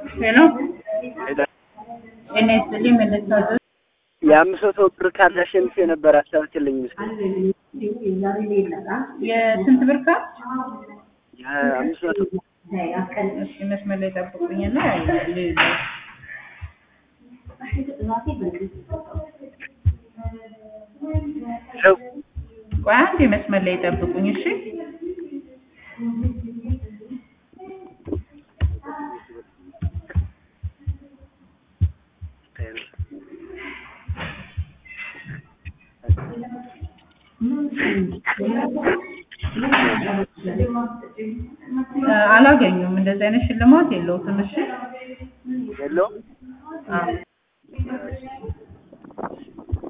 ሄሎ ጤና ይስጥልኝ መለስካቸው የአምስት መቶ ብር ካርድ አሸንፌ ነበር። አስታውቂልኝ ምስል የስንት ብር ካርድ? የአምስት መቶ እሺ መስመር ላይ ጠብቁኝና ልይዝ። ሰው ቆይ አንዴ መስመር ላይ ጠብቁኝ እሺ። እ አላገኙም። እንደዚህ አይነት ሽልማት የለውም። እሺ የለውም። አዎ